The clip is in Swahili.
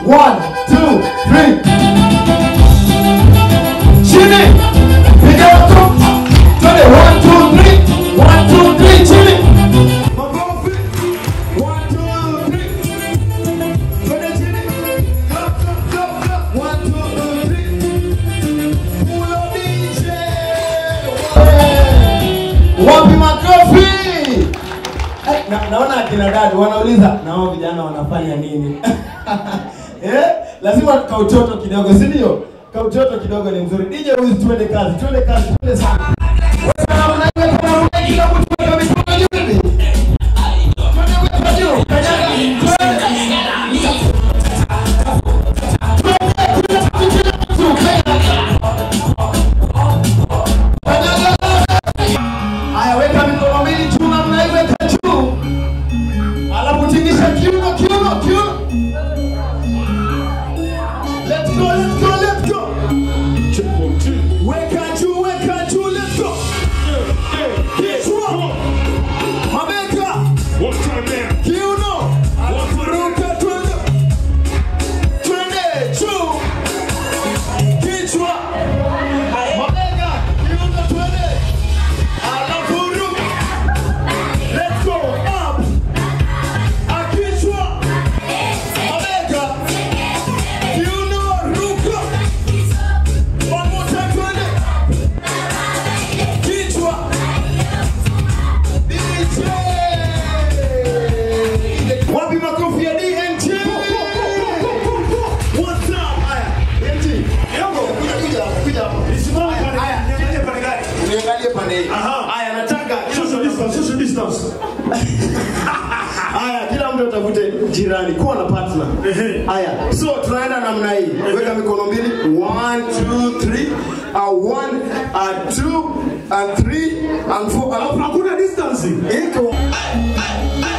One, two, three. Chini. Piga watu. Twende. One, two, three. One, two, three. Chini. Makofi. One, two, three. Twende chini. Go, go, go, go. One, two, three. Pulo DJ. Wapi makofi? Eh, na, naona akina dada wanauliza na wao vijana wanafanya nini? eh, lazima kauchoto kidogo, si ndio? Kauchoto kidogo ni mzuri. DJ huyu twende kazi, twende kazi, twende sana. Wewe kama unaweza kama unaweza kila mtu weka mikono juu hivi. Twende weka juu. Kanyaga. Twende. Haya, weka mikono mbili juu na mnaiweka juu. Alafu tingisha kiuno, kiuno, kiuno. Let's go, let's go, let's go. Weka juu, weka juu, let's go. Kichwa. Mabega. Kiuno. Alafu ruka, twende. Twende, juu. Kichwa. Mabega. Kiuno, twende. Alafu ruka. Let's go, up. Akichwa. Mabega. Kiuno, ruka. One more time, twende. Kichwa. DJ. Wapi makofi ya DMT? What's up? Haya, DMT. Kuja, kuja, kuja hapa. Haya, niangalie pande hii. Haya, nataka Haya, kila mtu atafute jirani, kuwa na partner. Haya, so tunaenda namna hii. Weka mikono mbili. One, two, three. Uh, one, uh, two, and three, and four. Alafu Hakuna distance. iko